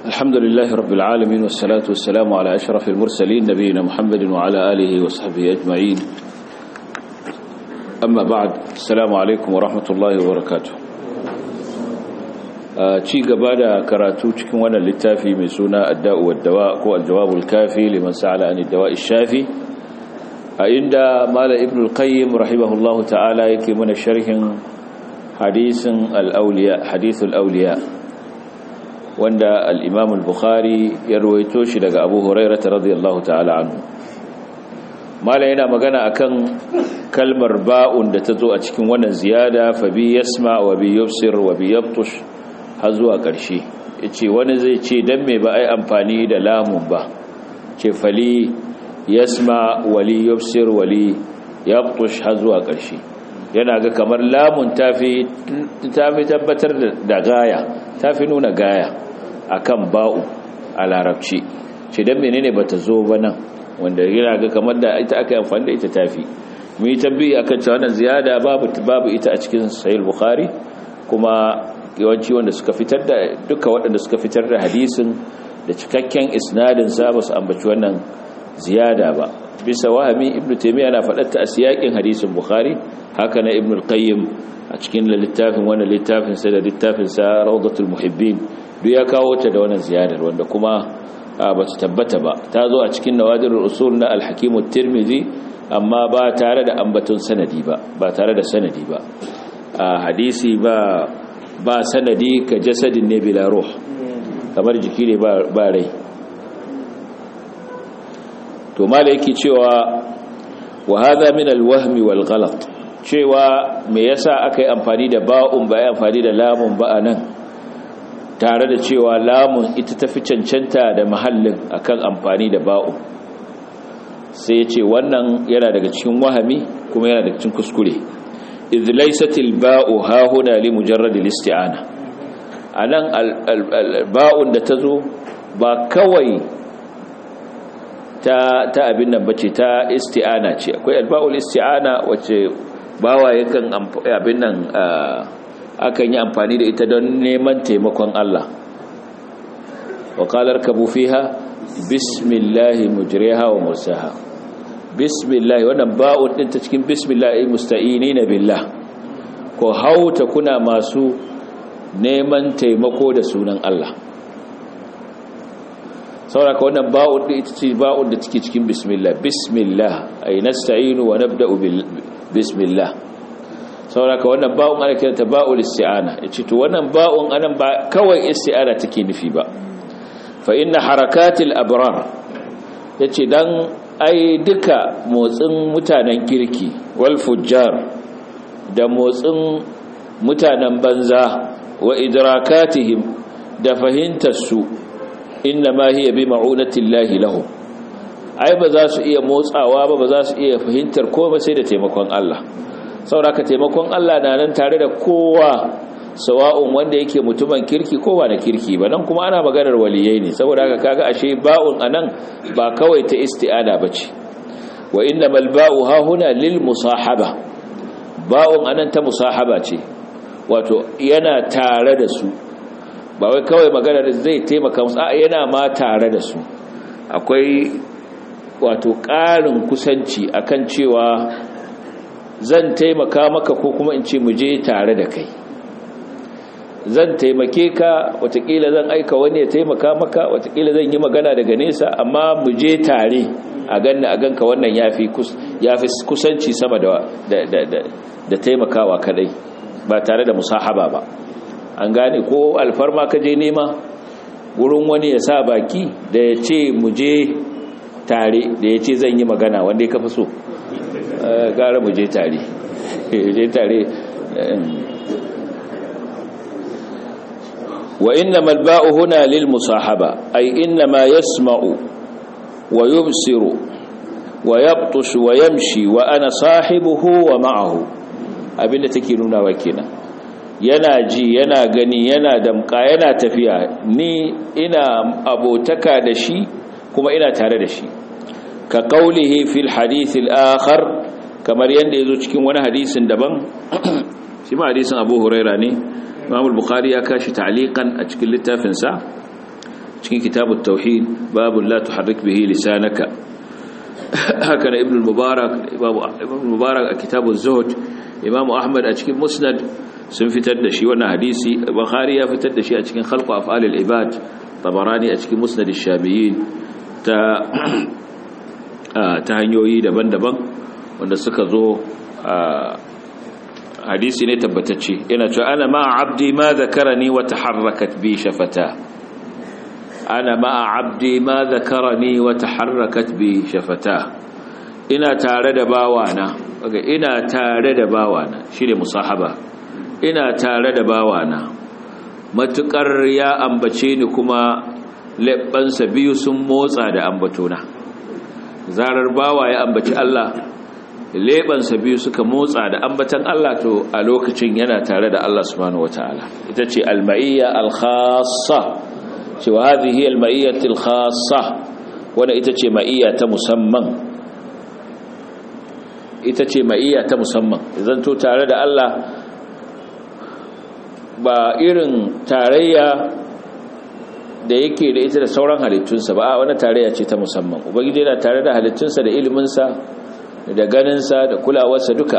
الحمد لله رب العالمين والصلاة والسلام على أشرف المرسلين نبينا محمد وعلى آله وصحبه أجمعين أما بعد السلام عليكم ورحمة الله وبركاته ci gaba da karatu cikin wannan littafi mai suna adda'u waddawa ko aljawabul kafi liman sa'ala an dawa'i shafi a inda mala ibn al-qayyim rahimahullahu ta'ala yake mana sharhin hadisin al-awliya hadithul awliya wanda al-imam al-bukhari ya rawaito shi daga abu hurairah radiyallahu ta'ala anhu mala yana magana akan kalmar ba'un da ta zo a cikin wannan ziyada fa bi yasma wa bi yubsir wa bi yabtush har zuwa ƙarshe ya ce wani zai ce don mai ba a yi amfani da lamun ba ce fali yasma wali yufsir wali yabtush har zuwa ƙarshe yana ga kamar lamun ta fi tabbatar da gaya ta fi nuna gaya a kan ba'u a larabci ce don menene ba ta zo ba nan wanda yana ga kamar da ita aka yi amfani da ita tafi mu yi tabbi a kan cewa ziyada babu ita a cikin sahih bukhari kuma yawanci wanda suka fitar da duka waɗanda suka fitar da hadisin da cikakken isnadin sa ba su ambaci wannan ziyada ba bisa wahami ibnu taymiya na faɗar a siyakin hadisin bukhari haka na ibnu al-qayyim a cikin littafin wannan littafin sa da littafin sa rawdatul muhibbin duk ya kawo ta da wannan ziyadar wanda kuma ba ta tabbata ba ta zo a cikin nawadirul usul na al-hakim at-tirmidhi amma ba tare da ambaton sanadi ba ba tare da sanadi ba hadisi ba ba sanadi ka jasadin ne bila ruh kamar jiki ne ba rai to mala yake cewa wa hadha min alwahmi wal ghalat cewa me yasa aka yi amfani da ba'un ba yi amfani da lamun ba anan tare da cewa lamun ita tafi cancanta da mahallin akan amfani da ba'un sai ya ce wannan yana daga cikin wahami kuma yana daga cikin kuskure إذ ليست الباء ها هنا لمجرد الاستعانة anan ba'un da tazo ba kawai ta ta abin nan bace ta isti'ana ce akwai alba'ul isti'ana wacce bawa yakan abin nan akan yi amfani da ita don neman taimakon Allah wa qala arkabu fiha bismillahi mujriha wa mursaha bismillah wannan ba'un din ta cikin bismillah ay musta'inina billah ko hauta kuna masu neman taimako da sunan Allah saboda wannan ba'un din ita ce ba'un da take cikin bismillah bismillah ay nasta'inu wa nabda'u bil bismillah saboda wannan ba'un ana kiranta ba'ul isti'ana yace to wannan ba'un anan ba kawai isti'ana take nufi ba fa inna harakatil abrar yace dan ai duka motsin mutanen kirki wal fujjar da motsin mutanen banza wa idrakatihim da fahimtarsu inna ma hiya bi ma'unatillahi lahum ai ba za su iya motsawa ba ba za su iya fahimtar komai sai da taimakon Allah sauraka taimakon Allah na nan tare da kowa sawa'un wanda yake mutumin kirki ko ba na kirki ba nan kuma ana maganar waliyai ne saboda haka kaga ashe ba'un anan ba kawai ta isti'ana bace wa innamal ba'u ha huna lil musahaba ba'un anan ta musahaba ce wato yana tare da su ba wai kawai maganar zai taimaka musu a yana ma tare da su akwai wato ƙarin kusanci akan cewa zan taimaka maka ko kuma in ce mu je tare da kai zan taimake ka watakila zan aika wani ya taimaka maka watakila zan yi magana daga nesa amma mu je tare a ganna a ganka wannan yafi yafi kusanci sama da da da da taimakawa kadai ba tare da musahaba ba an gane ko alfarma ka je nema wurin wani ya sa baki da ya ce mu je tare da ya ce zan yi magana wanda ya kafa so gara mu je tare je tare وإنما الباء هنا للمصاحبة أي إنما يسمع ويبصر ويبطش ويمشي وأنا صاحبه ومعه abinda take nuna wa kenan yana ji yana gani yana damka yana tafiya ni ina abotaka da shi kuma ina tare da shi ka qaulihi fil hadith al akhar kamar yanda yazo cikin wani hadisin daban shi ma hadisin Abu Huraira ne Imam al-Bukhari ya kashi ta'liqan a cikin littafinsa cikin kitabut tauhid babu la tuharrik bihi lisanaka haka na ibn mubarak ibn mubarak a kitabuz zuhd imam ahmad a cikin musnad sun fitar da shi wannan hadisi bukhari ya fitar da shi a cikin khalqu af'alil ibad tabarani a cikin musnad ash-shabiyin ta ta hanyoyi daban-daban wanda suka zo hadisi ne tabbatacce yana cewa ana ma'a abdi ma zakarani wa taharrakat bi shafata ana ma'a abdi ma zakarani wa taharrakat bi shafata ina tare da bawana kaga ina tare da bawana shine musahaba ina tare da bawana matukar ya ambace ni kuma labbansa biyu sun motsa da ambatona zarar bawa ya ambaci Allah lebansa biyu suka motsa da ambatan Allah to a lokacin yana tare da Allah subhanahu wataala ita ce al-ma'iyya al-khassa cewa hadhihi al-ma'iyyatu al-khassa wanda ita ce ma'iyya ta musamman ita ce ma'iyya ta musamman idan to tare da Allah ba irin tarayya da yake da ita da sauran halittunsa ba a wani tarayya ce ta musamman ubangiji yana tare da halittunsa da iliminsa da ganinsa da kulawarsa duka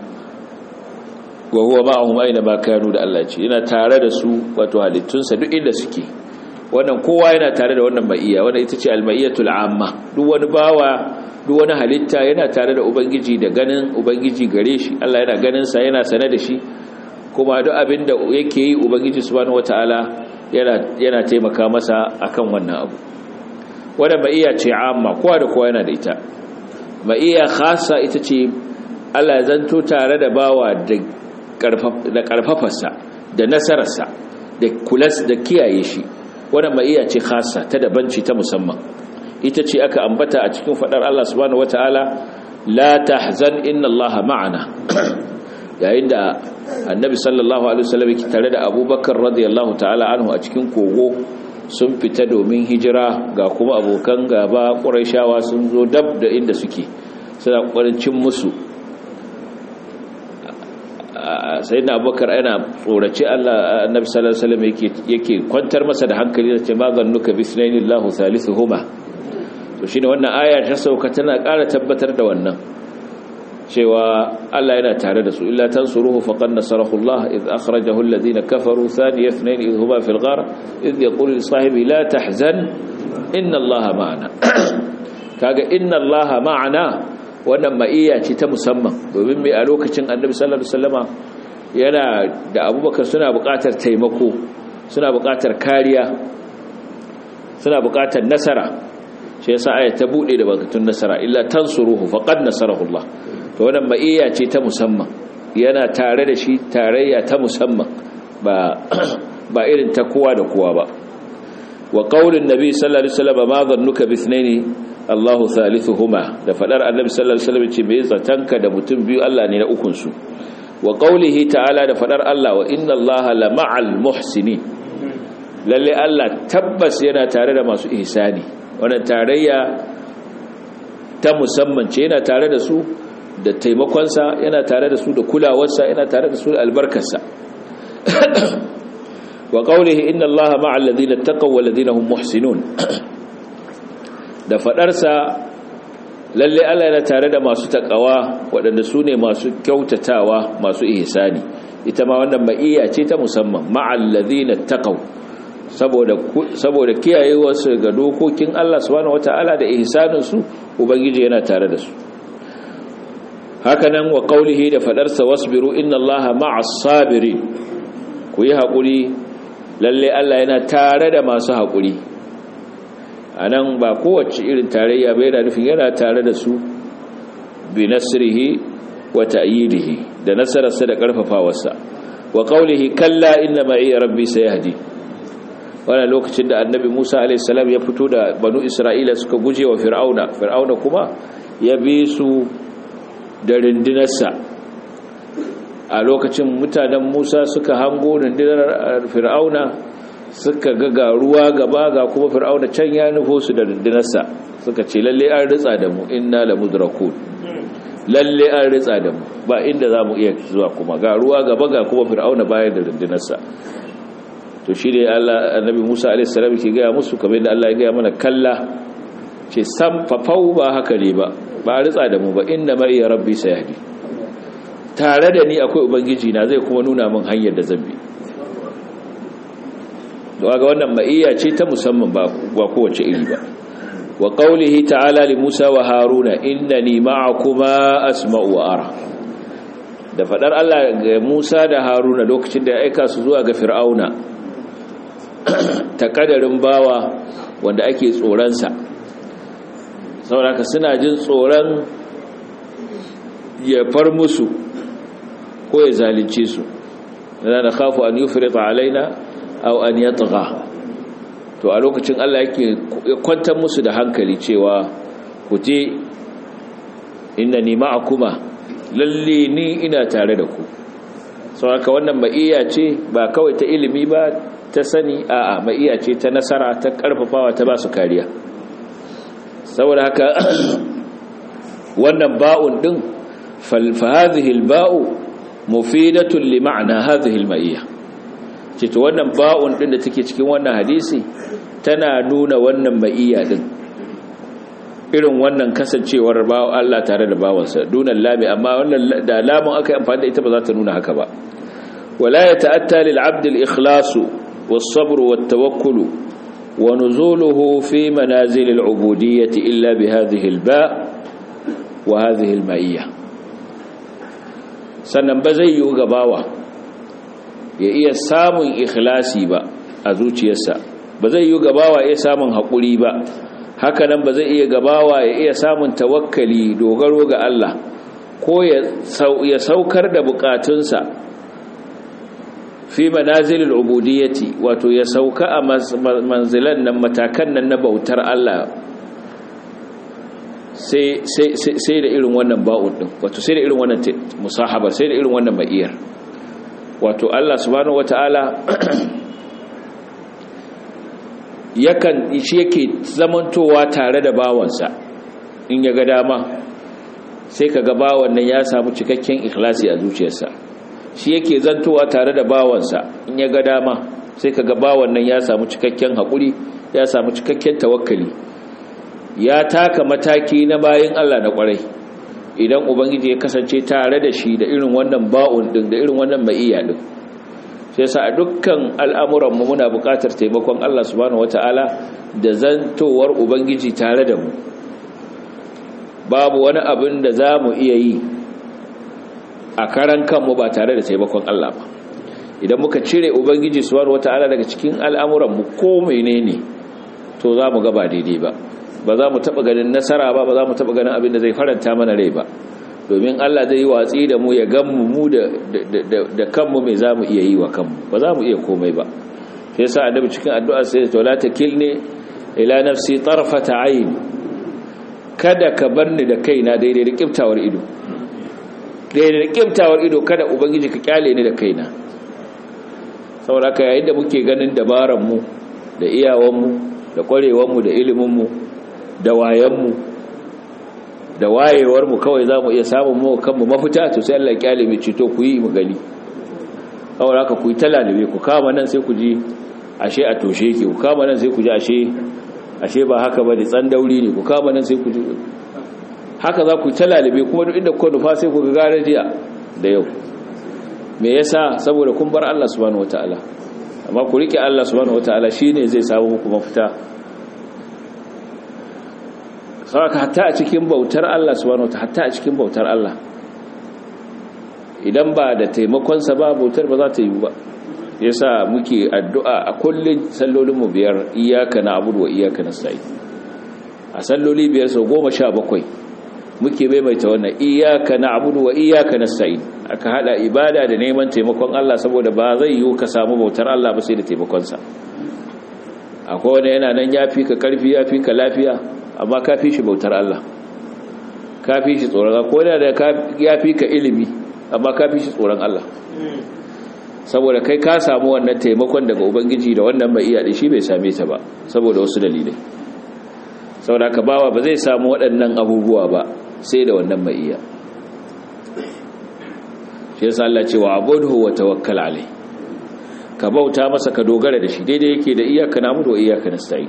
wa huwa ma'ahum aina ma kanu da Allah ce yana tare da su wato halittunsa duk inda suke wannan kowa yana tare da wannan maiya wannan ita ce al-maiyatul amma duk wani bawa duk wani halitta yana tare da ubangiji da ganin ubangiji gare shi Allah yana ganin sa yana sane da shi kuma duk abin da yake yi ubangiji subhanahu wataala yana yana taimaka masa akan wannan abu wannan maiya ce amma kowa da kowa yana da ita maiya khassa ita ce Allah ya zanto tare da bawa da da karfafarsa da nasararsa da kulas da kiyaye shi wannan maiya ce khassa ta dabanci ta musamman ita ce aka ambata a cikin fadar Allah subhanahu wataala la tahzan inna Allah ma'ana yayin da annabi sallallahu alaihi wasallam yake tare da abubakar radiyallahu ta'ala anhu a cikin kogo sun fita domin hijira ga kuma abokan gaba ƙurayshawa sun zo dab da inda suke suna ƙoƙarin cin musu sai na abubakar yana tsorace Allah annabi sallallahu alaihi wasallam yake yake kwantar masa da hankali da ce ma zannuka bisnaillahu thalithuhuma to shine wannan aya ta sauka tana ƙara tabbatar da wannan cewa Allah yana tare da su illa tansuruhu faqad nasarahu Allah id akhrajahu alladhina kafaru thani ithnain id huma fil ghar id yaqulu li sahibi la tahzan inna Allah ma'ana kaga inna Allah ma'ana wannan ma'iyya ce ta musamman domin mai a lokacin Annabi sallallahu alaihi wasallama yana da Abubakar suna buƙatar taimako suna buƙatar kariya suna buƙatar nasara shi yasa ayat ta bude da bakatun nasara illa tansuruhu faqad nasarahu Allah to wannan ma'iyya ce ta musamman yana tare da shi tarayya ta musamman ba ba irin ta kowa da kowa ba wa qaulin nabi sallallahu alaihi wasallam ma dhannuka bi ithnaini Allahu thalithuhuma da fadar annabi sallallahu alaihi wasallam ce me zatanka da mutum biyu Allah ne na ukun su wa qaulihi ta'ala da fadar Allah wa inna Allaha la ma'al muhsinin lalle Allah tabbas yana tare da masu ihsani wannan tarayya ta musamman ce yana tare da su da taimakonsa yana tare da su da kulawarsa yana tare da su da albarkarsa wa qawlihi inna allaha ma'al ladina taqaw wal ladina hum muhsinun da fadarsa lalle Allah yana tare da masu takawa waɗanda su ne masu kyautatawa masu ihsani ita ma wannan ma'iyya ce ta musamman ma'al ladina taqaw saboda saboda kiyayewarsu ga dokokin Allah subhanahu wataala da ihsanin su ubangiji yana tare da su hakanan wa qaulihi da fadarsa wasbiru inna allaha ma'as sabirin ku yi hakuri lalle Allah yana tare da masu hakuri anan ba kowace irin tarayya bai da nufin yana tare da su bi nasrihi wa ta'yidihi da nasararsa da karfafawarsa wa qaulihi kalla inna ma'i rabbi sayahdi wannan lokacin da annabi Musa alaihi salam ya fito da banu Isra'ila suka guje wa fir'auna fir'auna kuma ya bi su da rindinarsa a lokacin mutanen musa suka hango rindinar fir'auna suka ga ruwa gaba ga kuma fir'auna can ya nufo su da rindinarsa suka ce lalle an ritsa da mu inna la mudrakun lalle an ritsa da mu ba inda za mu iya zuwa kuma ga ruwa gaba ga kuma fir'auna bayan da rindinarsa to to shi ne Allah annabi Musa alaihi salam ke ga musu kamar da Allah ya ga mana kalla ce sam fafau ba haka ne ba ba ritsa da mu ba inna ma iya rabbi sayahdi tare da ni akwai ubangiji na zai kuma nuna min hanyar da zan bi ga wannan ma'iyya ce ta musamman ba kowace iri ba wa qawlihi ta'ala li Musa wa Haruna innani ma'akuma asma'u wa ara da fadar Allah ga Musa da Haruna lokacin da ya aika su zuwa ga Fir'auna ta kadarin bawa wanda ake tsoron sa saboda suna jin tsoron ya far musu ko ya zalunce su da khafu an yufrita alaina aw an yatgha to a lokacin Allah yake kwantar musu da hankali cewa ku je innani ma'akuma lalle ni ina tare da ku saboda wannan ma'iya ce ba kawai ta ilimi ba ta sani a'a ma'iya ce ta nasara ta karfafawa ta ba su kariya saboda haka wannan ba'un din fa hadhihi al-ba'u mufidatun li ma'na hadhihi al-ma'iyya ce to wannan ba'un din da take cikin wannan hadisi tana nuna wannan ma'iyya din irin wannan kasancewar bawo Allah tare da bawansa dunan lami amma wannan da lamun aka amfani da ita ba za ta nuna haka ba wala yata'atta lil 'abd al-ikhlas was-sabr wat-tawakkul wa nuzuluhu fi manazil al-'ubudiyyah illa bi hadhihi al-ba' wa hadhihi al-ma'iyya sannan ba zai yi gabawa ya iya samun ikhlasi ba a zuciyarsa ba zai yi gabawa ya samun haƙuri ba hakanan ba zai iya gabawa ya iya samun tawakkali dogaro ga Allah ko ya saukar da bukatunsa fi manazilil ubudiyyati wato ya sauka a manzilan nan matakan nan na bautar Allah sai da irin wannan ba'un din wato sai da irin wannan musahaba sai da irin wannan ma'iyar wato Allah subhanahu wata'ala yakan shi yake zamantowa tare da bawansa in ya ga dama sai ka ga bawan nan ya samu cikakken ikhlasi a zuciyarsa shi yake zantowa tare da bawansa in ya ga dama sai ka ga bawan nan ya samu cikakken haƙuri ya samu cikakken tawakkali ya taka mataki na bayin Allah na ƙwarai idan ubangiji ya kasance tare da shi da irin wannan ba'un din da irin wannan ma'iya din sai sa a dukkan al'amuran mu muna buƙatar taimakon Allah subhanahu wataala da zantowar ubangiji tare da mu babu wani abin da za mu iya yi a karan kanmu ba tare da taimakon Allah ba idan muka cire ubangiji subhanahu wataala daga cikin al'amuran mu ko menene to za mu ga ba daidai ba ba za mu taɓa ganin nasara ba ba za mu taɓa ganin abin da zai faranta mana rai ba domin Allah zai yi watsi da mu ya ganmu mu da kanmu mai za mu iya yi wa kanmu ba za mu iya komai ba sai sa annabi cikin addu'a sai to la takilni ila nafsi tarfata ayn kada ka barni da kaina daidai da kiftawar ido daidai da kiftawar ido kada ubangiji ka kyale ni da kaina saboda haka yayin da muke ganin dabaran mu da iyawan mu da kwarewar mu da ilimin mu da wayanmu da wayewarmu kawai za mu iya samun mu kanmu mafita to sai Allah kyale mai cito ku yi mu gani kawai haka ku yi talalibe ku kama nan sai ku ji ashe a toshe ke ku kama nan sai ku ji ashe ashe ba haka ba da tsandauri ne ku kama nan sai ku ji haka za ku yi talalibe kuma duk inda kuka nufa sai ku ga gare jiya da yau me yasa saboda kun bar Allah subhanahu wataala amma ku rike Allah subhanahu wataala shine zai samu muku mafita saboda hatta a cikin bautar Allah subhanahu wataala hatta a cikin bautar Allah idan ba da taimakonsa ba bautar ba za ta yi ba yasa muke addu'a a kullun sallolin mu biyar iyyaka na'budu wa iyyaka nasta'in a salloli biyar sau goma sha bakwai muke maimaita wannan iyyaka na'budu wa iyyaka nasta'in aka hada ibada da neman taimakon Allah saboda ba zai yi ka samu bautar Allah ba sai da taimakonsa akwai wani yana nan ya fi ka karfi ya fi ka lafiya amma ka fi shi bautar Allah ka fi shi tsoron Allah ko da ya fi ka ilimi amma ka fi shi tsoron Allah saboda kai ka samu wannan taimakon daga ubangiji da wannan mai iya shi bai same ta ba saboda wasu dalilai saboda ka bawa ba zai samu waɗannan abubuwa ba sai da wannan mai iya shi yasa Allah ce wa abudhu wa tawakkal alai ka bauta masa ka dogara da shi daidai yake da iyaka namudu wa iyaka nasta'in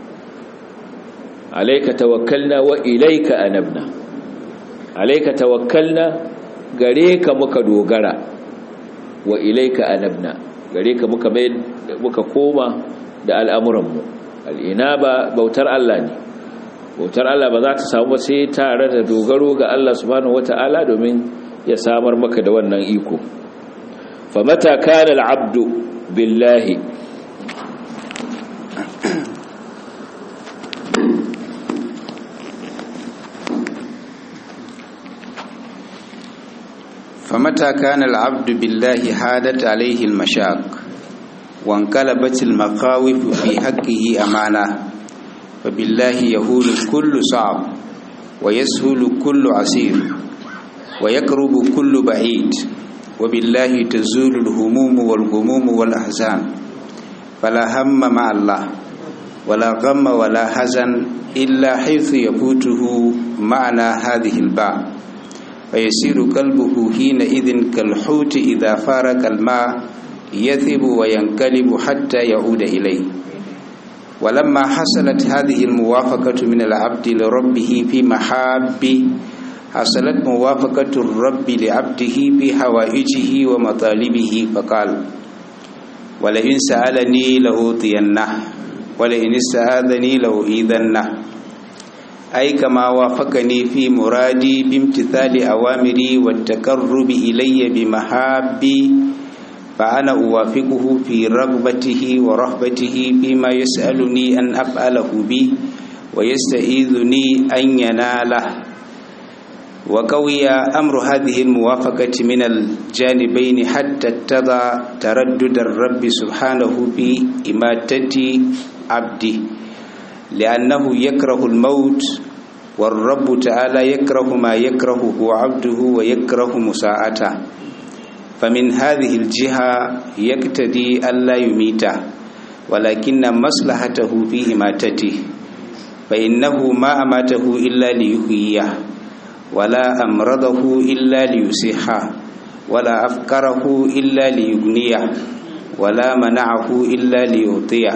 alayka tawakkalna wa ilayka anabna alayka tawakkalna gare ka muka dogara wa ilayka anabna gare ka muka mai muka koma da al'amuranmu al'inaba bautar Allah ne bautar Allah ba za ta samu sai tare da dogaro ga Allah subhanahu wata'ala domin ya samar maka da wannan iko fa mata kana al'abdu billahi فمتى كان العبد بالله حادت عليه المشاق وانقلبت المخاوف في حقه أمانة فبالله يهول كل صعب ويسهل كل عسير ويقرب كل بعيد وبالله تزول الهموم والغموم والأحزان فلا هم مع الله ولا غم ولا حزن إلا حيث يفوته معنى هذه الباء فيسير قلبه حينئذ كالحوت إذا فارق الماء يثب وينقلب حتى يعود إليه ولما حصلت هذه الموافقة من العبد لربه في محابه حصلت موافقة الرب لعبده في حوائجه ومطالبه فقال ولئن سألني لأوطينه ولئن استعاذني لأؤيذنه أي كما وافقني في مرادي بامتثال أوامري والتقرب إلي بمحابي فأنا أوافقه في رغبته ورهبته فيما يسألني أن أفعله به ويستعيذني أن يناله وقوي أمر هذه الموافقة من الجانبين حتى اتضى تردد الرب سبحانه في إماتة عبده لأنه يكره الموت والرب تعالى يكره ما يكرهه عبده ويكره مساءته فمن هذه الجهة يقتدي ألا يميته ولكن مصلحته في إماتته فإنه ما أماته إلا ليحييه ولا أمرضه إلا ليصحه ولا أفكره إلا ليغنيه ولا منعه إلا ليعطيه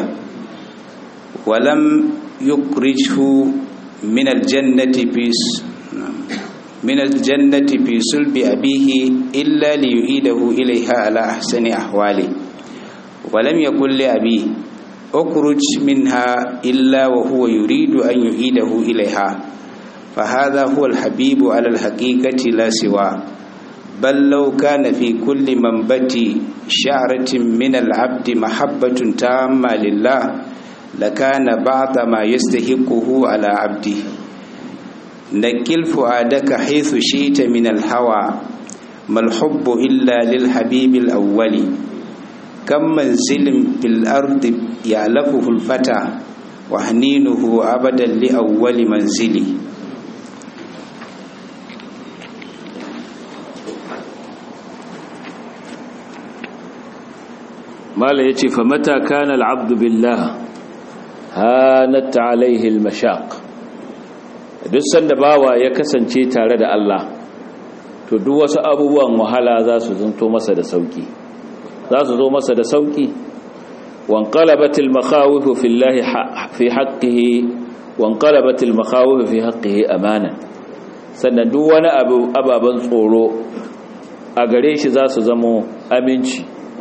ولم يخرجه من الجنة في من الجنة في صلب أبيه إلا ليعيده إليها على أحسن أحواله ولم يقل لأبيه اخرج منها إلا وهو يريد أن يعيده إليها فهذا هو الحبيب على الحقيقة لا سوى بل لو كان في كل منبت شعرة من العبد محبة تامة لله لكان بعض ما يستحقه على عبده نكل فؤادك حيث شئت من الهوى ما الحب إلا للحبيب الأول كم منزل في الأرض يعلفه الفتى وحنينه أبدا لأول منزل mala ya ce famata kana al'abdu billah hanat alaihi al-mashaq duk sanda bawa ya kasance tare da Allah to duk wasu abubuwan wahala za su zanto masa da sauki za su zo masa da sauki wanqalabat al-makhawif fi Allah fi haqqihi wanqalabat al-makhawif fi haqqihi amana sannan duk wani abu ababan tsoro a gare shi za su zamo aminci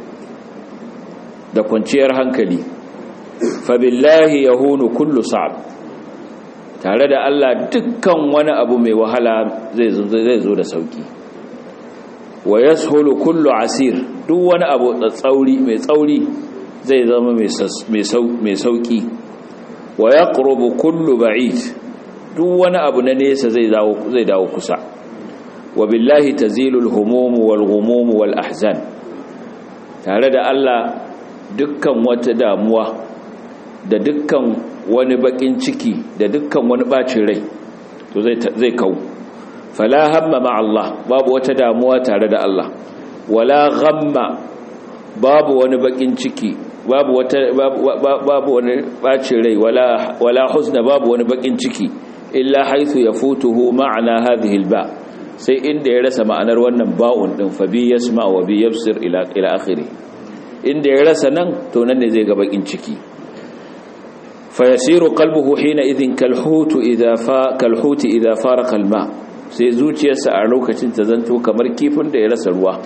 da kwanciyar hankali fabillahi yahunu kullu sa'ab tare da Allah dukkan wani abu mai wahala zai zo da sauki wa yashulu kullu asir duk wani abu tsauri mai tsauri zai zama mai sauki wa yaqrubu kullu ba'id duk wani abu na nesa zai dawo zai dawo kusa wa billahi tazilul humum wal ghumum wal ahzan tare da Allah dukkan wata damuwa da dukkan wani bakin ciki da dukkan wani bacin rai to zai kau fala hamma ma Allah babu wata damuwa tare da Allah wala ghamma babu wani bakin ciki babu wata babu wani bacin rai wala wala huzna babu wani bakin ciki illa haythu yafutuhu ma'ana hadhihi alba sai inda ya rasa ma'anar wannan ba'un din fa bi yasma wa bi yabsir ila ila akhirih inda ya rasa nan to nan ne zai ga bakin ciki fa yasiru qalbuhu hina idhin kalhutu idha fa kalhuti idha faraqa alma sai zuciyarsa a lokacin ta zanto kamar kifin da ya rasa ruwa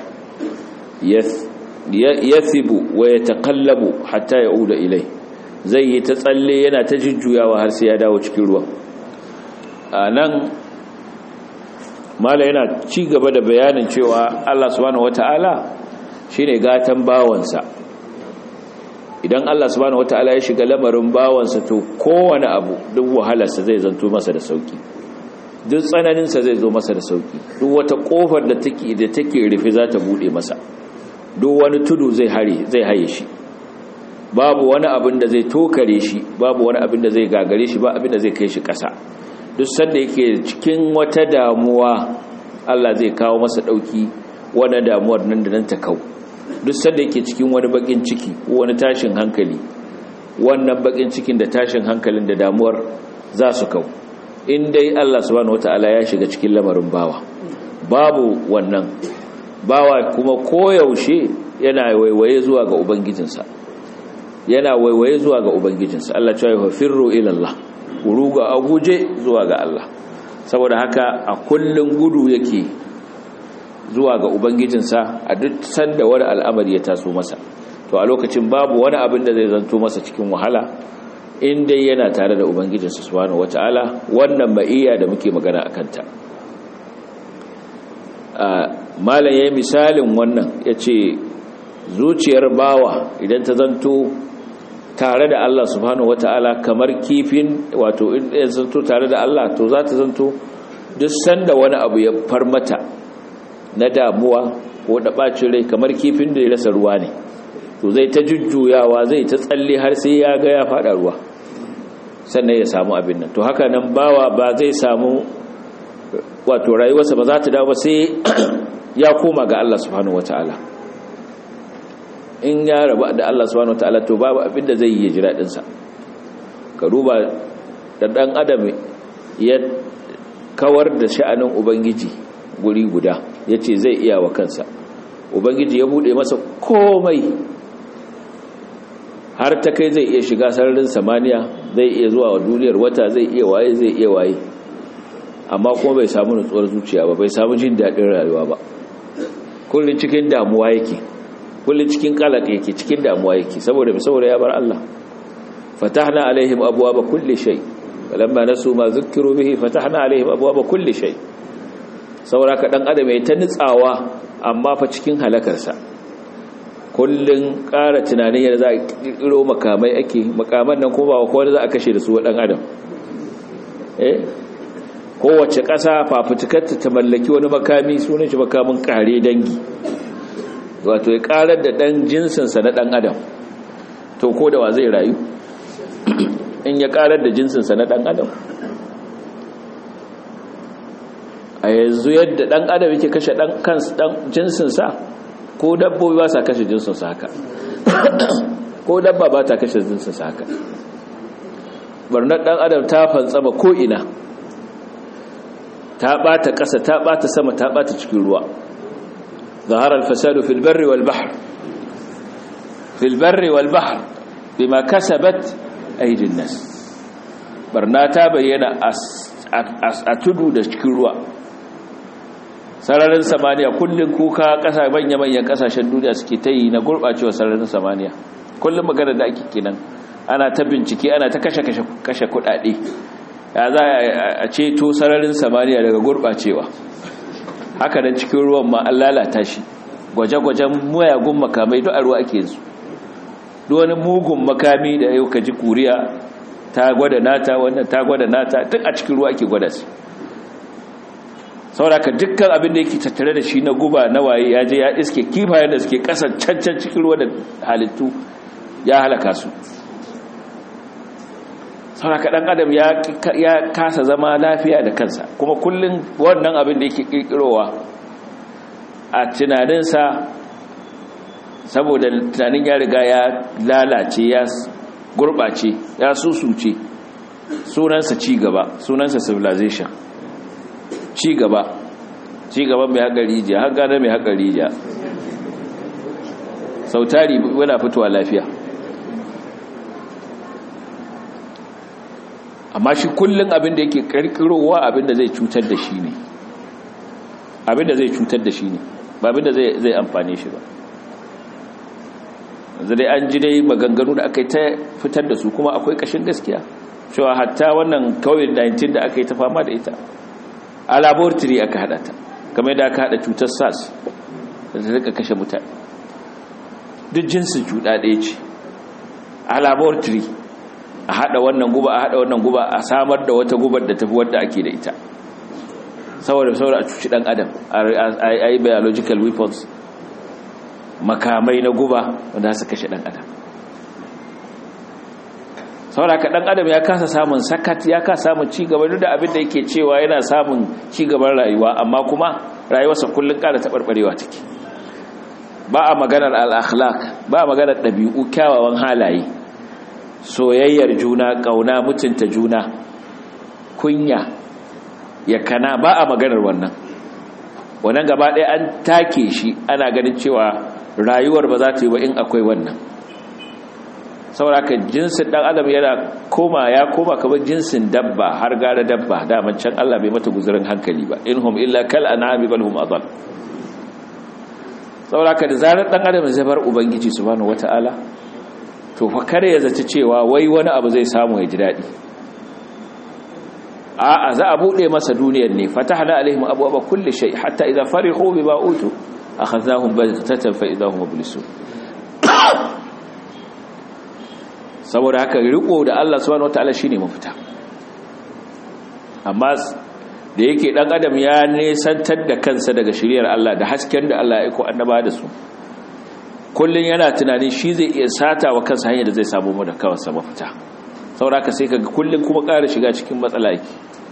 yathibu wa yataqallabu hatta yauda ilai zai yi ta tsalle yana ta jujjuyawa har sai ya dawo cikin ruwan anan mala yana ci gaba da bayanin cewa Allah subhanahu wataala shine gatan bawansa idan Allah subhanahu wataala ya shiga lamarin bawansa to kowane abu duk wahalarsa zai zanto masa da sauki duk tsananinsa zai zo masa da sauki duk wata kofar da take da take rufe za ta bude masa duk wani tudu zai hare zai haye shi babu wani abin da zai tokare shi babu wani abin da zai gagare shi ba abin da zai kai shi ƙasa duk sanda yake cikin wata damuwa Allah zai kawo masa dauki wani damuwar nan da nan ta kau duk sanda yake cikin wani bakin ciki ko wani tashin hankali wannan bakin cikin da tashin hankalin da damuwar za su kau in dai Allah subhanahu wataala ya shiga cikin lamarin bawa babu wannan bawa kuma koyaushe yana waiwaye zuwa ga ubangijinsa yana waiwaye zuwa ga ubangijinsa Allah ya ce firru ila Allah ruga a guje zuwa ga Allah saboda haka a kullun gudu yake zuwa ga ubangijinsa a duk sanda wani al'amari ya taso masa to a lokacin babu wani abin da zai zanto masa cikin wahala in dai yana tare da ubangijinsa subhanahu wataala wannan ma'iyya da muke magana akan ta malam yayin misalin wannan yace zuciyar bawa idan ta zanto tare da Allah subhanahu wataala kamar kifin wato in ya zanto tare da Allah to za ta zanto duk sanda wani abu ya farmata na damuwa ko da bacin rai kamar kifin da ya rasa ruwa ne to zai ta jujjuyawa zai ta tsalle har sai ya ga ya fada ruwa sannan ya samu abin nan to haka nan bawa ba zai samu wato rayuwarsa ba za ta dawo ba sai ya koma ga Allah subhanahu wataala in ya rabu da Allah subhanahu wataala to babu abin da zai yi jira dinsa ka duba da dan adam ya kawar da sha'anin ubangiji guri guda yace zai iya wa kansa ubangiji ya bude masa komai har ta kai zai iya shiga sararin samaniya zai iya zuwa wa duniyar wata zai iya waye zai iya waye amma kuma bai samu nutsuwar zuciya ba bai samu jin daɗin rayuwa ba kullum cikin damuwa yake kullum cikin kalak yake cikin damuwa yake saboda saboda ya bar Allah fatahna alaihim abwaaba kulli shay falamma nasu ma zukkiru bihi fatahna alaihim abwaaba kulli shay saboda ka dan adam ya ta nutsawa amma fa cikin halakarsa kullun ƙara tunanin yadda za a ƙirƙiro makamai ake makaman nan kuma ba kowa za a kashe da su wa ɗan adam eh kowace ƙasa fafutukarta ta mallaki wani makami sunan shi makamin ƙare dangi wato ya ƙarar da ɗan jinsinsa na ɗan adam to ko da wa zai rayu in ya ƙarar da jinsinsa na ɗan adam a yanzu yadda ɗan adam yake kashe ɗan jinsinsa ko dabbobi ba sa kashe jinsinsa haka ko dabba ba ta kashe jinsinsa haka barnar ɗan adam ta fantsama ko'ina ta ɓata ƙasa ta ɓata sama ta ɓata cikin ruwa ظهر الفساد في البر والبحر في البر والبحر بما كسبت أيدي الناس barna ta bayyana a tudu da cikin ruwa sararin samaniya kullum kuka kasa manya-manyan kasashen duniya suke ta yi na gurɓacewa sararin samaniya kullum magana da ake kinan ana ta bincike ana ta kashe kudade ya za a ceto sararin samaniya daga gurɓacewa haka nan cikin ruwan ma an lalata shi gwaje-gwajen mayagun makamai duk a ruwa ake yanzu duk wani mugun makami da yau ka ji kuriya ta gwada nata wannan ta gwada nata duk a cikin ruwa ake gwada su sauraka dukkan abin da yake tattare da shi na guba na waye ya je ya iske kifayen da suke kasan cancan cikin ruwa da halittu ya halaka su sauraka dan adam ya kasa zama lafiya da kansa kuma kullum wannan abin da yake kirkirowa a tunaninsa saboda tunanin ya riga ya lalace ya gurɓace ya susuce sunansa cigaba sunansa civilization cigaba cigaba mai haƙa rijiya har gane mai haƙa rijiya sautari yana fitowa lafiya amma shi kullum abinda yake karkirowa abinda zai cutar da shi ne abinda zai cutar da shi ne ba abinda zai amfane shi ba yanzu dai an ji dai maganganu da aka yi ta fitar da su kuma akwai kashin gaskiya cewa hatta wannan covid-19 da aka yi ta fama da ita a laboratory aka hada ta kamar da aka hada cutar sars da ta rika kashe mutane duk jinsin cuta ɗaya ce a laboratory a hada wannan guba a hada wannan guba a samar da wata gubar da tafi wadda ake da ita saboda saboda a cuci dan adam a yi biological weapons makamai na guba wanda su kashe dan adam saboda ka dan adam ya kasa samun sakat ya kasa samun cigaba duk da abin da yake cewa yana samun cigaban rayuwa amma kuma rayuwarsa kullun ƙara taɓarɓarewa take ba a maganar al-akhlaq ba a maganar ɗabi'u kyawawan halaye soyayyar juna ƙauna mutunta juna kunya yakana ba a maganar wannan wannan gaba ɗaya an take shi ana ganin cewa rayuwar ba za ta yi ba in akwai wannan sauraka jinsin ɗan adam yana koma ya koma kamar jinsin dabba har gara dabba daman can Allah bai mata guzurin hankali ba in hum illa kal an'ami bal hum adall sauraka da zarar ɗan adam zai bar ubangiji subhanahu wataala to fa kare ya zaci cewa wai wani abu zai samu ya ji daɗi a'a za a bude masa duniyar ne fatahna alaihim abwaaba kulli shay hatta idza farihu bima utu akhadhahum baghtatan fa idahum mublisun saboda haka riko da Allah subhanahu wataala shine mafita amma da yake dan adam ya nesantar da kansa daga shiriyar Allah da hasken da Allah ya aiko annaba da su kullun yana tunanin shi zai iya sata wa kansa hanyar da zai samu mu da kansa mafita sauraka sai kaga kullun kuma ƙara shiga cikin matsala yake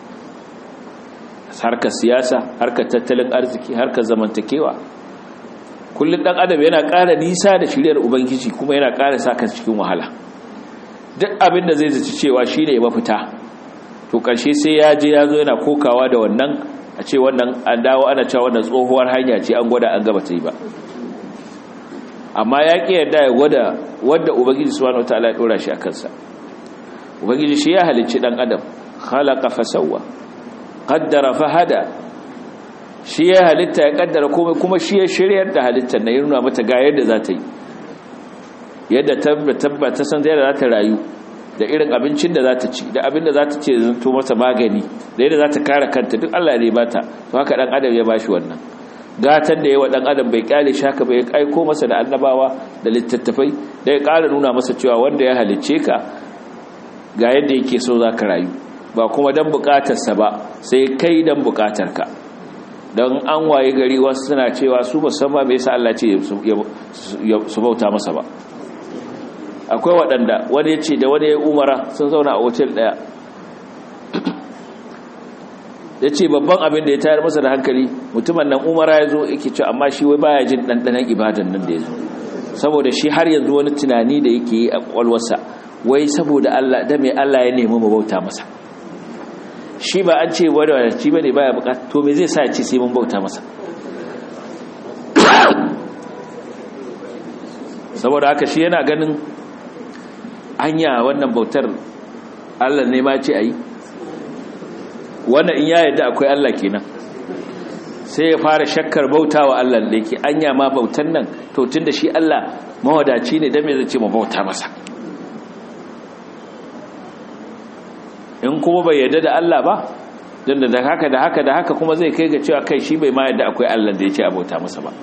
harkar siyasa harkar tattalin arziki harkar zamantakewa kullun dan adam yana ƙara nisa da shiriyar ubangiji kuma yana ƙara sa kansa cikin wahala duk abin da zai zaci cewa shine mafita to ƙarshe sai ya je ya zo yana kokawa da wannan a ce wannan an dawo ana cewa wannan tsohuwar hanya ce an gwada an gaba ta yi ba amma ya ƙi yarda ya gwada wadda ubangiji subhanahu wataala ya dora shi a kansa ubangiji shi ya halicci dan adam khalaqa fasawwa qaddara fahada shi ya halitta ya kaddara komai kuma shi ya shiryar da halittar na nuna mata ga yadda za ta yi yadda tabbata san yadda za ta rayu da irin abincin da za ta ci da abin da za ta ce zanto mata magani da yadda za ta kare kanta duk Allah ne bata to haka dan adam ya bashi wannan gatan da yawa dan adam bai kyale shaka bai aiko masa da annabawa da littattafai da ya kara nuna masa cewa wanda ya halicce ka ga yadda yake so za ka rayu ba kuma don bukatarsa ba sai kai don bukatarka don an waye gari wasu suna cewa su musamman bai sa Allah ce su bauta masa ba akwai waɗanda wani ya ce da wani ya umara sun zauna a otel ɗaya ya ce babban abin da ya tayar masa da hankali mutumin nan umara ya zo yake ce amma shi wai baya jin ɗanɗanen ibadan nan da ya zo saboda shi har yanzu wani tunani da yake yi a ƙwalwarsa wai saboda Allah da mai Allah ya nemi mu bauta masa shi ba an ce wani wani ci bane baya bukata to me zai sa ya ce sai mun bauta masa saboda haka shi yana ganin anya wannan bautar Allah ne ma ce ayi wannan in ya yadda akwai Allah kenan sai ya fara shakkar bautawa Allah da yake anya ma bautan nan to tunda shi Allah mawadaci ne dan me zai ce mu bauta masa in kuma bai yadda da Allah ba don da haka da haka da haka kuma zai kai ga cewa kai shi bai ma yadda akwai Allah da ya ce a bauta masa ba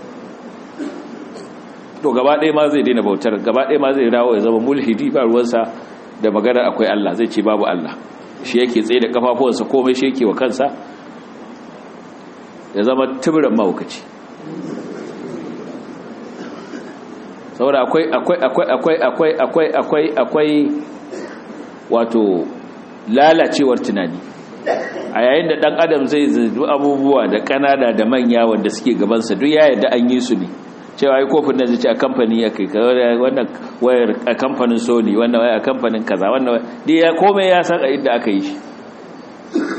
to gaba ɗaya ma zai daina bautar gaba ɗaya ma zai dawo ya zama mulhidi ba ruwansa da magana akwai Allah zai ce babu Allah shi yake tsaye da kafafuwansa komai shi yake wa kansa ya zama tuburan mahaukaci saboda akwai akwai akwai akwai akwai akwai akwai akwai wato lalacewar tunani a yayin da dan adam zai zubi abubuwa da kanada da manya wanda suke gabansa duk ya yadda an yi su ne cewa ai kofin nan zai ce a kamfani ya kai wannan wayar a kamfanin sony wannan wayar a kamfanin kaza wannan dai ya komai ya san a inda aka yi shi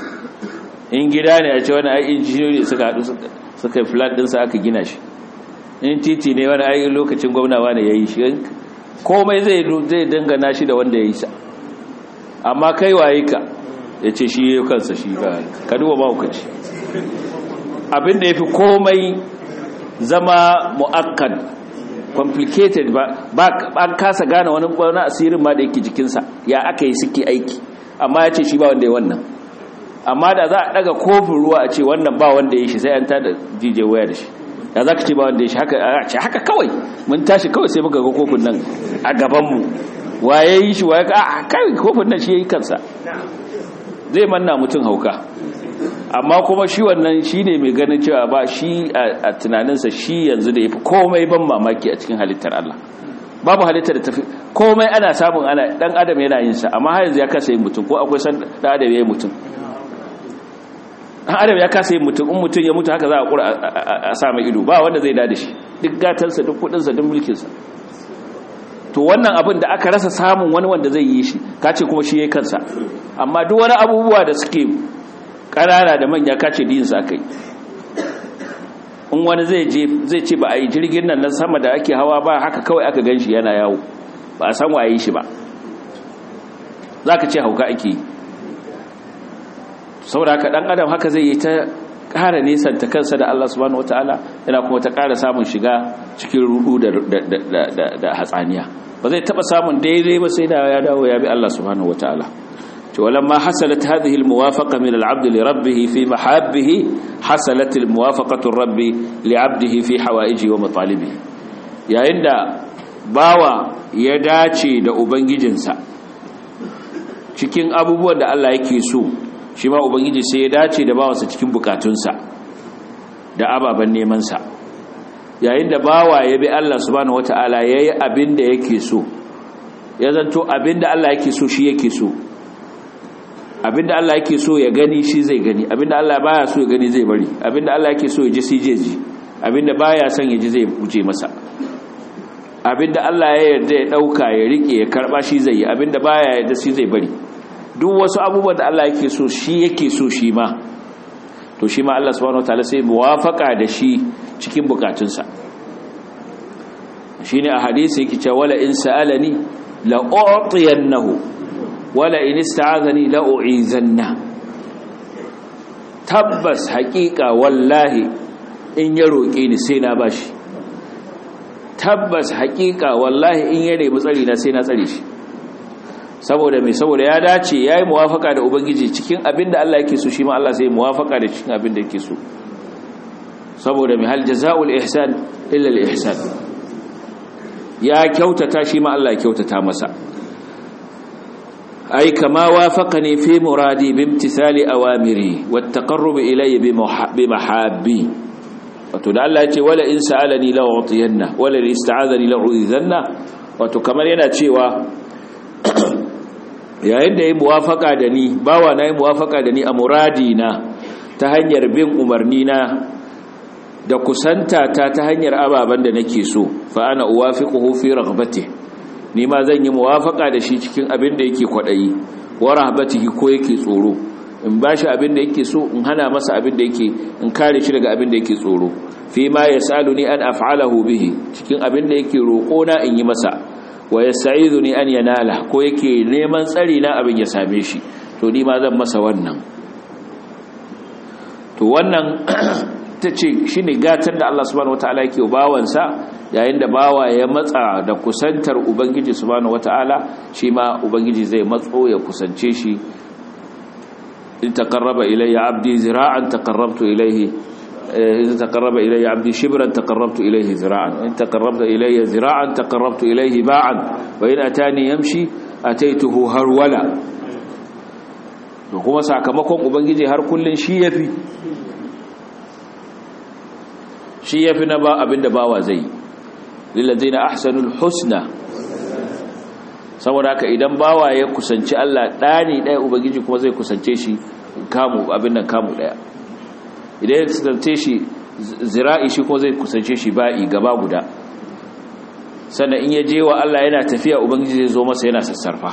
in gida ne a ce wani ai injiniyoyi suka haɗu suka yi flat ɗinsa aka gina shi in titi ne wani ayi lokacin gwamnawa ne ya yi shi komai zai dangana shi da wanda ya yi sa amma kai waye ka ya ce shi ya kansa shi ba ka duba mahaukaci abinda ya fi komai zama mu'akkad complicated ba an kasa gane wani wani asirin ma da yake jikinsa ya aka yi suke aiki amma ya ce shi ba wanda ya wannan amma da za a daga kofin ruwa a ce wannan ba wanda ya shi sai an tada jije waya da shi da za ka ce ba wanda ya shi haka kawai mun tashi kawai sai muka ga kofin nan a gabanmu waye yi shi waye a kai kofin nan shi ya yi kansa zai manna mutum hauka amma kuma shi wannan shi ne mai ganin cewa ba shi a tunaninsa shi yanzu da ya fi komai ban mamaki a cikin halittar Allah babu halittar da tafi komai ana samun ana dan adam yana yin sa amma har yanzu ya kasa yin mutum ko akwai san dan adam ya yi mutum dan adam ya kasa yin mutum in mutum ya mutu haka za a kura a sa mai ido ba wanda zai da shi duk gatansa duk kudinsa duk mulkinsa to wannan abin da aka rasa samun wani wanda zai yi shi kace kuma shi yayin kansa amma duk wani abubuwa da suke ƙanana da manya kace din sa kai in wani zai je zai ce ba a yi jirgin nan na sama da ake hawa ba haka kawai aka ganshi yana yawo ba a san waye shi ba zaka ce hauka ake yi saboda haka dan adam haka zai yi ta ƙara nesanta kansa da Allah subhanahu wataala yana kuma ta ƙara samun shiga cikin rudu da hatsaniya ba zai taba samun daidai ba sai da ya dawo ya bi Allah subhanahu wataala to walamma hasalat hadhihi almuwafaqa min al'abd li rabbih fi mahabbihi hasalat almuwafaqatu rabbi li 'abdihi fi hawaijihi wa matalibihi yayin da bawa ya dace da ubangijinsa cikin abubuwan da Allah yake so shi ma ubangiji sai ya dace da bawansa cikin bukatunsa da ababen nemansa yayin da bawa ya bi Allah subhanahu wata'ala ya yi abin da yake so ya zanto abin da Allah yake so shi yake so abin da Allah yake so ya gani shi zai gani abin da Allah baya so ya gani zai bari abin da Allah yake so ya ji sai je ji abin da baya son ya ji zai guje masa abin da Allah ya yarda ya dauka ya rike ya karba shi zai yi abin da baya yarda shi zai bari duk wasu abubuwan da Allah yake so shi yake so shi ma to shi ma Allah subhanahu wataala sai muwafaka da shi cikin bukatunsa shine a hadisi yake cewa wala in sa'alani la u'tiyannahu wala in ista'azani la u'izanna tabbas haƙiƙa wallahi in ya roƙe ni sai na bashi tabbas haƙiƙa wallahi in ya nemi tsari na sai na tsare shi saboda mai saboda ya dace ya yi muwafaka da ubangiji cikin abin da Allah yake so shi ma Allah sai muwafaka da cikin abin da yake so saboda mai hal jaza'ul ihsan illa al ihsan ya kyautata shi ma Allah ya kyautata masa ai kama wafaqani fi muradi bi imtithali awamiri wat taqarrub ilayya bi mahabbi wato da Allah ya ce wala in sa'alani la u'tiyanna wala in ista'azani la u'izanna wato kamar yana cewa yayin da ya muwafaka da ni bawa na yi muwafaka da ni a muradi na ta hanyar bin umarni na da kusanta ta ta hanyar ababen da nake so fa ana uwafiquhu fi raghbati ni ma zan yi muwafaka da shi cikin abin da yake kwadayi wa rahbatihi ko yake tsoro in bashi abin da yake so in hana masa abin da yake in kare shi daga abin da yake tsoro fi ma yasaluni an af'alahu bihi cikin abin da yake roƙo na in yi masa wa yasta'iduni an yanala ko yake neman tsari na abin ya same shi to ni ma zan masa wannan to wannan tace shine gatar da Allah subhanahu wataala yake bawansa yayin da bawa ya matsa da kusantar ubangiji subhanahu wataala shi ma ubangiji zai matso ya kusance shi in taqarraba ilayya abdi zira'an taqarrabtu ilayhi إذا تقرب إلي عبدي شبرا تقربت إليه ذراعا إن تقربت إلي ذراعا تقربت إليه باعا وإن أتاني يمشي أتيته هرولا kuma sakamakon ubangiji har kullun shi yafi shi yafi na ba abinda bawa zai lillazina ahsanul husna saboda haka idan bawa ya kusanci Allah dani daya ubangiji kuma zai kusance shi kamu abin nan kamu daya idan ya kusance shi zira'i shi ko zai kusance shi ba'i gaba guda sannan in ya je wa Allah yana tafiya ubangiji zai zo masa yana sassarfa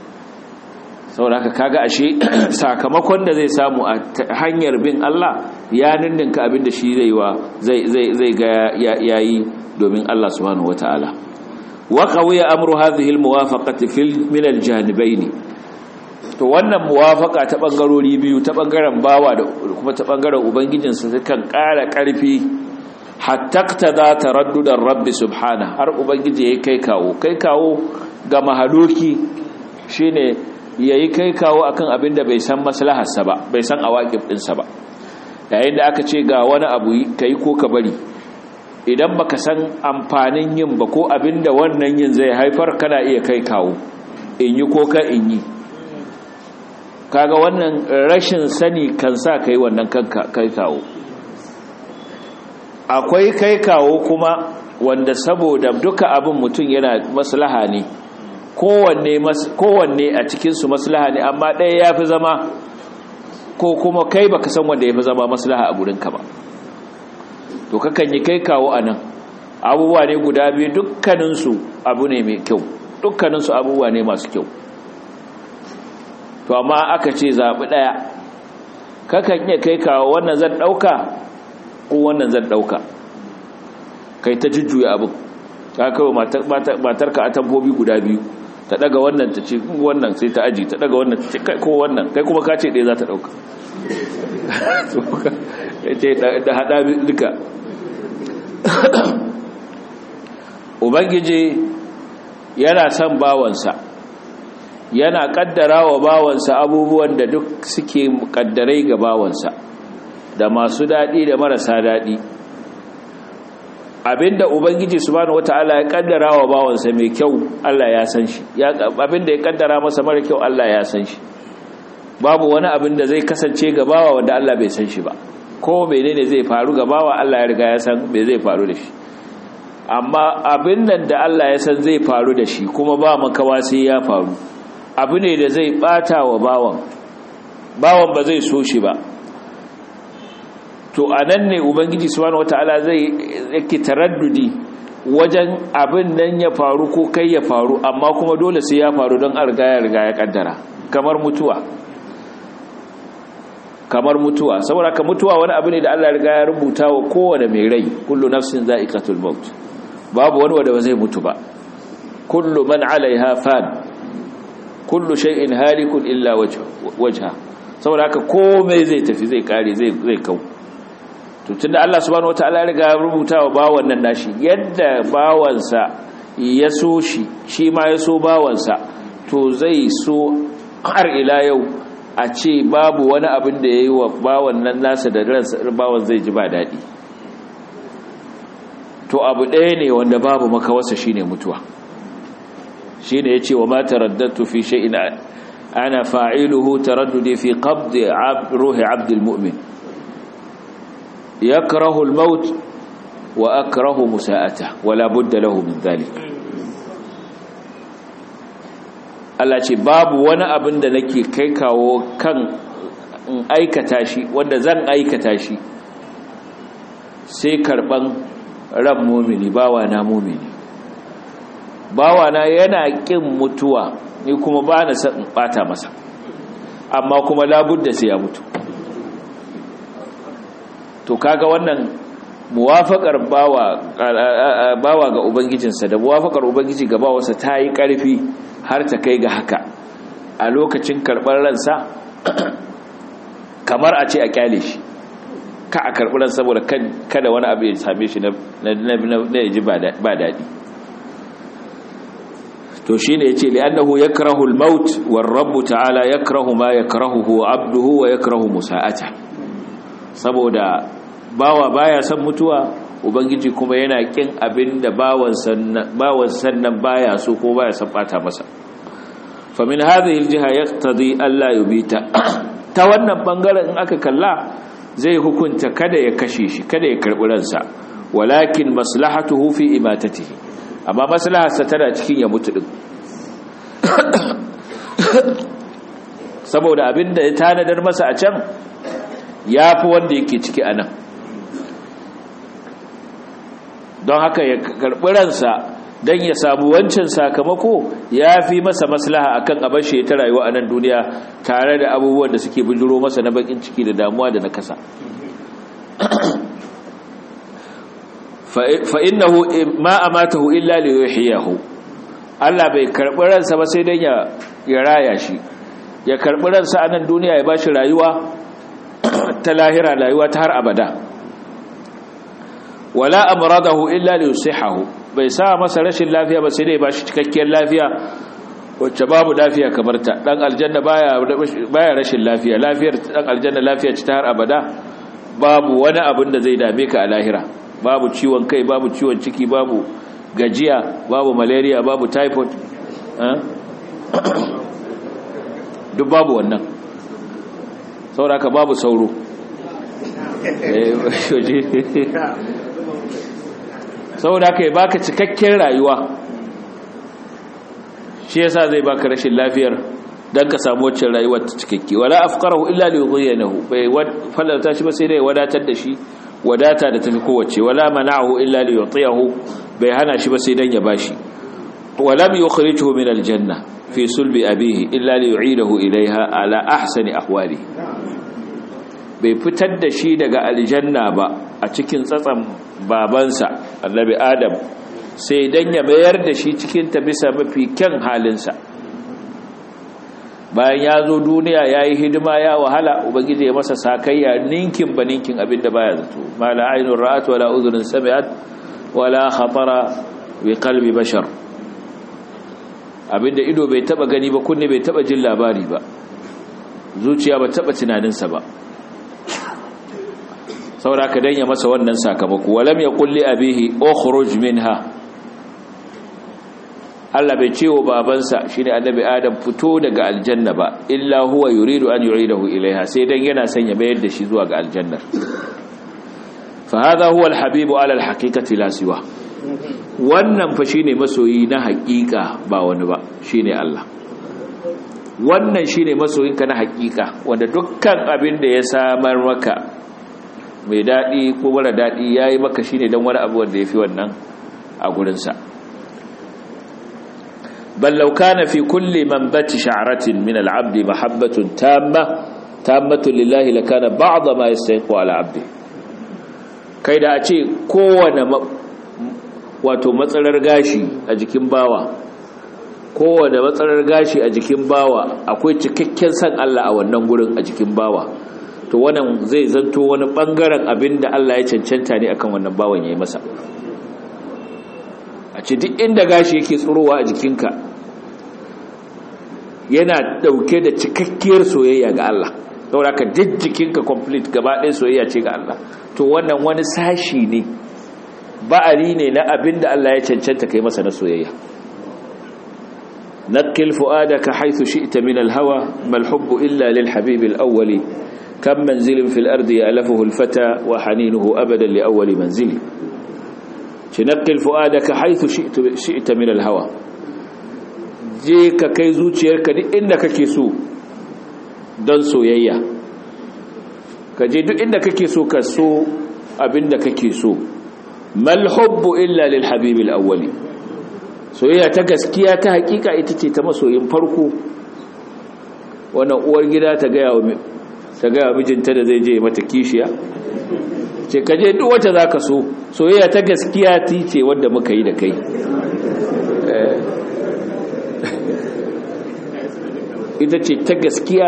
saboda haka kaga ashe sakamakon da zai samu a hanyar bin Allah ya ninninka abinda shi zai wa zai zai zai ga yayi domin Allah subhanahu wataala wa qawiya amru hadhihi almuwafaqati fil min aljanibaini to wannan muwafaqa ta bangarori biyu ta bangaren bawa da kuma ta bangaren ubangijinsa kan ƙara ƙarfi hatta ta taraddudan rabbi subhana har ubangiji ya kai kawo kai kawo ga mahaluki shine yayi kai kawo akan abin da bai san maslaharsa ba bai san awaqib ɗinsa ba yayin da aka ce ga wani abu kai ko ka bari idan baka san amfanin yin ba ko abin da wannan yin zai haifar kana iya kai kawo in yi ko ka in yi kaga wannan rashin sani kan sa kai wannan kai kawo akwai kai kawo kuma wanda saboda duka abin mutum yana maslaha ne kowanne a cikinsu maslaha ne amma ɗaya ya fi zama ko kuma kai baka san wanda ya fi zama maslaha a gurinka ba to kakan yi kai kawo a nan abubuwa ne guda biyu dukkaninsu abu ne mai kyau dukkaninsu abubuwa ne masu kyau to amma aka ce zaɓi ɗaya kakan iya kai kawo wannan zan ɗauka ko wannan zan ɗauka kai ta jujjuya abin ta kawo matarka a tambobi guda biyu ta ɗaga wannan ta ce wannan sai ta aji ta ɗaga wannan ta ce ko wannan kai kuma ka ce ɗaya za ta ɗauka da haɗa duka ubangiji yana son bawansa yana kaddara wa bawansa abubuwan da duk suke kaddarai ga bawansa da masu daɗi da marasa daɗi abinda ubangiji subhanahu wata'ala ya kaddara wa bawansa mai kyau Allah ya san shi abinda ya kaddara masa mara kyau Allah ya san shi babu wani abin da zai kasance ga bawa wanda Allah bai san shi ba ko menene zai faru ga bawa Allah ya riga ya san me zai faru da shi amma abin nan da Allah ya san zai faru da shi kuma ba makawa sai ya faru abu ne da zai bata wa bawan bawan ba zai so shi ba to anan ne ubangiji subhanahu wataala zai yake taraddudi wajen abin nan ya faru ko kai ya faru amma kuma dole sai ya faru don an riga ya riga ya kaddara kamar mutuwa kamar mutuwa saboda ka mutuwa wani abu ne da Allah ya riga ya rubuta wa kowane mai rai kullu nafsin za'iqatul maut babu wani wanda ba zai mutu ba kullu man 'alayha fan kullu shay'in halikun illa wajha saboda haka komai zai tafi zai kare zai zai kau to tunda Allah subhanahu wataala ya riga ya rubuta wa bawan nan nashi yadda bawansa ya so shi shi ma ya so bawansa to zai so har ila yau a ce babu wani abin da yayi wa bawan nan nasa da ransa bawan zai ji ba dadi to abu ɗaya ne wanda babu makawarsa shine mutuwa shine yace wa ma taraddatu fi shay'in ana fa'iluhu taraddudi fi qabd ruhi 'abd al-mu'min yakrahu al-maut wa akrahu musa'ata wala budda lahu min dhalik Allah ce babu wani abin da nake kai kawo kan in aikata shi wanda zan aikata shi sai karban ran mumini bawa na mumini bawana yana ƙin mutuwa ni kuma ba na san in ɓata masa amma kuma labudda sai ya mutu to kaga wannan muwafakar bawa bawa ga ubangijinsa da muwafakar ubangiji ga bawarsa ta yi ƙarfi har ta kai ga haka a lokacin karɓar ransa kamar a ce a kyale shi ka a karɓi ran saboda kada wani abu ya same shi na yaji ba daɗi to shi ne ya ce li'annahu ya karahul maut war rabbu ta'ala ya karahu ma ya karahu abduhu wa ya karahu musa'ata saboda bawa baya son mutuwa ubangiji kuma yana kin abin da bawan sannan baya so ko baya son bata masa fa min hadhihi aljiha yaqtadi alla yubita ta wannan bangaren in aka kalla zai hukunta kada ya kashe shi kada ya karbi ransa walakin maslahatuhu fi imatatihi amma maslaharsa tana cikin ya mutu din saboda abinda ya tanadar masa a can ya fi wanda yake ciki a nan don haka ya karɓi ransa don ya samu wancan sakamako ya fi masa maslaha akan abashe ta rayuwa a nan duniya tare da abubuwan da suke bijiro masa na bakin ciki da damuwa da na kasa fa innahu ma amatahu illa li yuhyihu Allah bai karbi ransa ba sai dan ya ya raya shi ya karbi ransa a nan duniya ya bashi rayuwa ta lahira rayuwa ta har abada wala amradahu illa li yusihahu bai sa masa rashin lafiya ba sai dai bashi cikakkiyar lafiya wacce babu lafiya kamar ta dan aljanna baya baya rashin lafiya lafiyar dan aljanna lafiya ce ta har abada babu wani abin da zai dame ka a lahira babu ciwon kai babu ciwon ciki babu gajiya babu malaria babu typhoid duk babu wannan sauraka babu sauro sauraka ya baka cikakken rayuwa shi yasa zai baka rashin lafiyar dan ka samu wacce rayuwar ta cikakke wala afqarahu illa li yudhiyanahu bai fallata shi ba sai dai wadatar da shi wadata da tafi kowace wala mana'ahu illa li yutiyahu bai hana shi ba sai dan ya bashi walam yukhrijuhu min aljanna fi sulbi abihi illa li yu'idahu ilaiha ala ahsani ahwali bai fitar da shi daga aljanna ba a cikin tsatsan babansa annabi adam sai dan ya mayar da shi cikin ta bisa mafi kyan halinsa bayan ya zo duniya ya yi hidima ya wahala ubangiji ya masa sakayya ninkin ba ninkin abinda baya zato ma la ainun ra'at wala udhun sami'at wala khatara bi qalbi bashar abinda ido bai taba gani ba kunne bai taba jin labari ba zuciya ba taba tunaninsa ba saboda ka danya masa wannan sakamako walam yaqul li abihi ukhruj minha Allah bai ce wa babansa shine annabi Adam fito daga aljanna ba illa huwa yuridu an yu'idahu ilaiha sai dan yana son ya mayar da shi zuwa ga aljannar fa hadha huwa alhabibu ala alhaqiqati la siwa wannan fa shine masoyi na haƙiƙa ba wani ba shine Allah wannan shine masoyinka na haƙiƙa wanda dukkan abin da ya samar maka mai dadi ko mara dadi yayi maka shine dan wani abu wanda yafi wannan a gurinsa sa بل لو كان في كل منبت شعرة من العبد محبة تامة تامة لله لكان بعض ما يستحق على عبده kai da a ce kowane wato matsalar gashi a jikin bawa kowane matsalar gashi a jikin bawa akwai cikakken san Allah a wannan gurin a jikin bawa to wannan zai zanto wani bangaren abin da Allah ya cancanta ne akan wannan bawan yayi masa a ce duk inda gashi yake tsurowa a jikinka yana dauke da cikakkiyar soyayya ga Allah saboda ka duk jikinka complete gaba ɗaya soyayya ce ga Allah to wannan wani sashi ne ba'ari ne na abin da Allah ya cancanta kai masa na soyayya naqil fuadaka haythu shi'ta min al-hawa mal hubbu illa lil habib al-awwali kam manzilin fil ardi ya'lafuhu al-fata wa haninuhu abadan li awwali manzili نقل فؤادك حيث شئت, شئت من الهوى je ka kai zuciyarka duk inda kake so don soyayya ka je duk inda kake so ka so abinda kake so mal hubbu illa lil habibil awwali soyayya ta gaskiya ta hakika ita ce ta masoyin farko wannan uwar gida ta ga yawo ta ga mijinta da zai je mata kishiya ce ka je duk wacce za ka so soyayya ta gaskiya ti ce wadda muka yi da kai ita ce ta gaskiya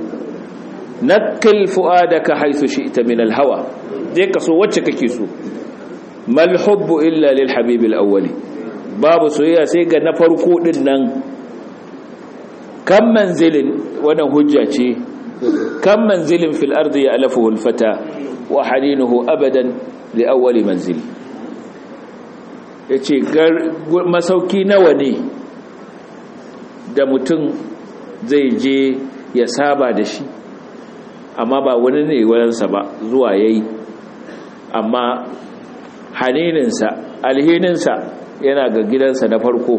nakil fu'adaka haisu shi ita min alhawa je ka so wacce kake so mal hubbu illa lil habibil awwali babu soyayya sai ga na farko din nan kan manzilin wannan hujja ce kan manzilin fil ardi ya'lafuhu al fata wa haninuhu abadan li awwali manzili yace masauki nawa ne da mutum zai je ya saba da shi amma ba wani ne wayansa ba zuwa yayi amma hanininsa alhininsa yana ga gidansa na farko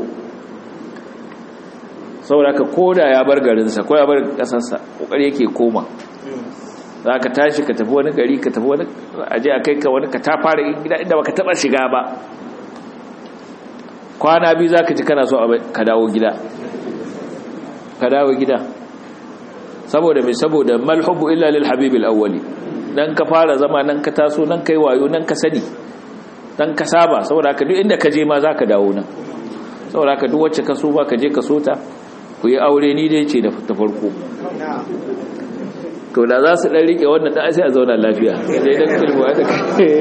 saboda koda ya bar garinsa ko ya bar kasarsa kokari yake koma za ka tashi ka tafi wani gari ka tafi wani aje a kai ka wani ka ta fara gida inda baka taba shiga ba kwana biyu za ka ji kana so ka dawo gida ka dawo gida saboda mai saboda malhubu illa lil habibil awwali nan ka fara zama nan ka taso nan kai wayo nan ka sani dan ka saba saboda haka duk inda ka je ma zaka dawo nan saboda haka duk wacce ka so ba ka je ka so ta ku yi aure ni dai ce da ta farko to da za su dan rike wannan dan sai a zauna lafiya dai dan kilwa da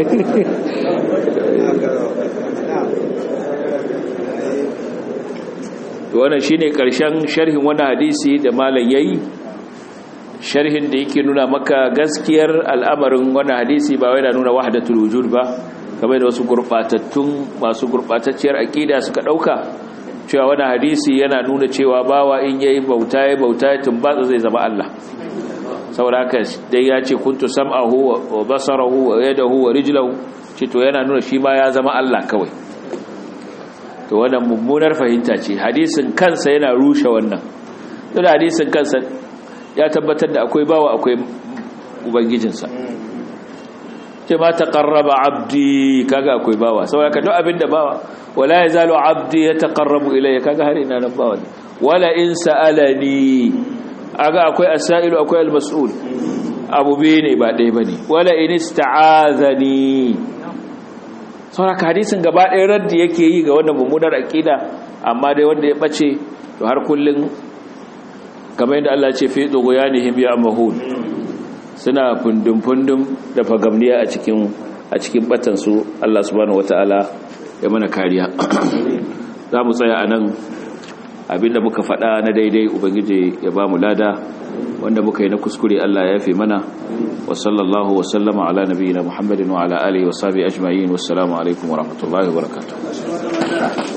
to wannan shine karshen sharhin wannan hadisi da malam yayi sharhin da yake nuna maka gaskiyar al'amarin wannan hadisi ba wai da nuna wahdatul wujud ba kamar da wasu gurbatattun masu gurbatacciyar aqida suka dauka cewa wannan hadisi yana nuna cewa bawa in yayi bauta yayi bauta tumbatsa zai zama Allah saboda haka dai ya ce kuntu sam'ahu wa basarahu wa yadahu wa rijlahu ce to yana nuna shi ma ya zama Allah kawai to wannan mummunar fahimta ce hadisin kansa yana rushe wannan duk hadisin kansa ya tabbatar da akwai bawa akwai ubangijinsa ce ma taqarraba abdi kaga akwai bawa saboda duk abinda bawa wala yazalu abdi yataqarrabu ilayya kaga har ina nan bawa wala in sa'alani aga akwai asailu akwai almas'ul abu biyu ne ba ɗaya bane wala in ista'azani saboda hadisin gaba ɗaya raddi yake yi ga wannan mummunar aqida amma dai wanda ya bace to har kullun kamar yadda Allah ce fi tsogoyanihim ya mahud suna fundum-fundum da fagamniya a cikin a cikin batansu Allah subhanahu wata'ala ya mana kariya za mu tsaya a nan abinda muka faɗa na daidai ubangiji ya ba mu lada wanda muka yi na kuskure Allah ya fi mana wa sallallahu wa sallama ala nabiyina muhammadin wa ala alihi wa sahbihi ajma'in wassalamu alaikum wa rahmatullahi wa barakatuh